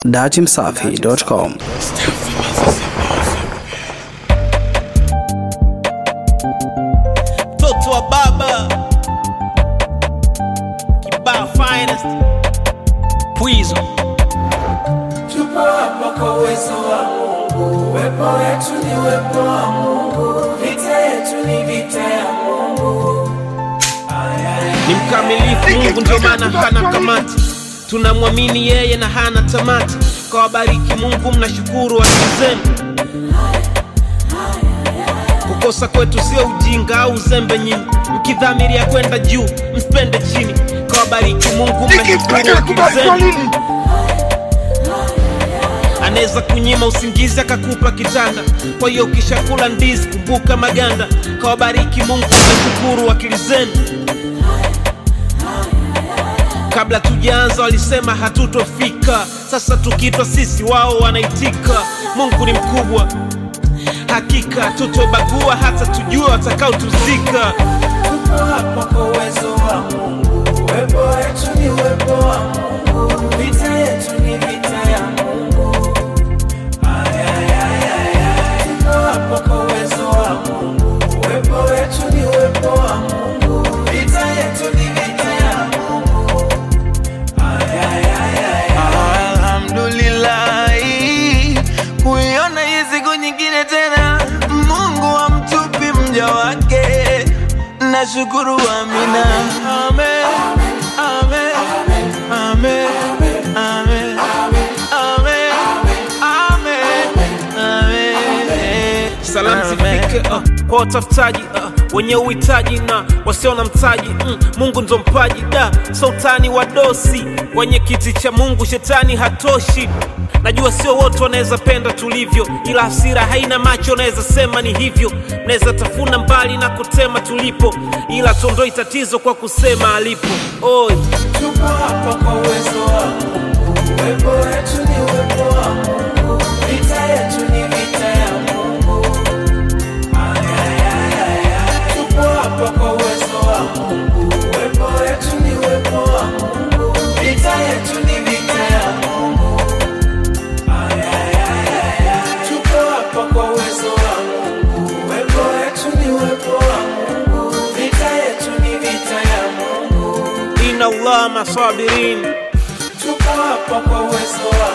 Datimsafi.com. mtoto wa baba kibaa finest pwizo Tupo hapa kwa uwezo wa Mungu, uwepo wetu ni uwepo wa Mungu, vita yetu ni vita ya Mungu. ni mkamilifu mungu ndio maana hana kamati tunamwamini yeye na hana tamati kwa wabariki mungu mnashukuru akili zenu kukosa kwetu sio ujinga au uzembe nyinyi mkidhamiria kwenda juu msipende chini kwa wabariki mungu mnashukuru akili zenu anaweza kunyima usingizi akakupa kitanda kwa hiyo ukishakula ndizi kumbuka maganda kawabariki mungu mnashukuru akili zenu kabla tujaanza walisema hatutofika sasa tukiitwa sisi wao wanaitika mungu ni mkubwa hakika tutobagua hata tujua watakaotuzika Tupo hapa kwa uwezo wa Mungu, uwepo wetu ni uwepo wa Mungu, vita yetu ni vita ya Mungu. Ay, ay, ay, ay, ay. Tupo hapa kwa uwezo wa Mungu, uwepo wetu ni uwepo wa Mungu, vita yetu ni vita ya Mungu. Ay, ay, ay, ay, ay. Alhamdulillahi, kuiona hii siku nyingine tena, Mungu amtupi mja wake, nashukuru amina. Amen, amen, amen, amen, amen, amen, amen. salamu zifike uh, kwa watafutaji uh, wenye uhitaji na wasio na mtaji mm, mungu ndo mpaji da sultani wa dosi kwenye kiti cha mungu shetani hatoshi najua sio wote wanaweza penda tulivyo ila hasira haina macho naweza sema ni hivyo naweza tafuna mbali na kutema tulipo ila tuondoi tatizo kwa kusema alipo Oi. Tupo hapa kwa uwezo wa Mungu, uwepo wetu ni uwepo wa Mungu, vita yetu ni vita ya Mungu. Ay, ay, ay, ay, ay. Tupo hapa kwa uwezo wa Mungu, uwepo wetu ni uwepo wa Mungu, vita yetu ni vita ya Mungu. Ay, ay, ay, ay, ay. Tupo hapa kwa uwezo wa Mungu, uwepo wetu ni uwepo wa Mungu, vita yetu ni vita ya Mungu. inna allah masabirin Tupo hapa kwa uwezo wa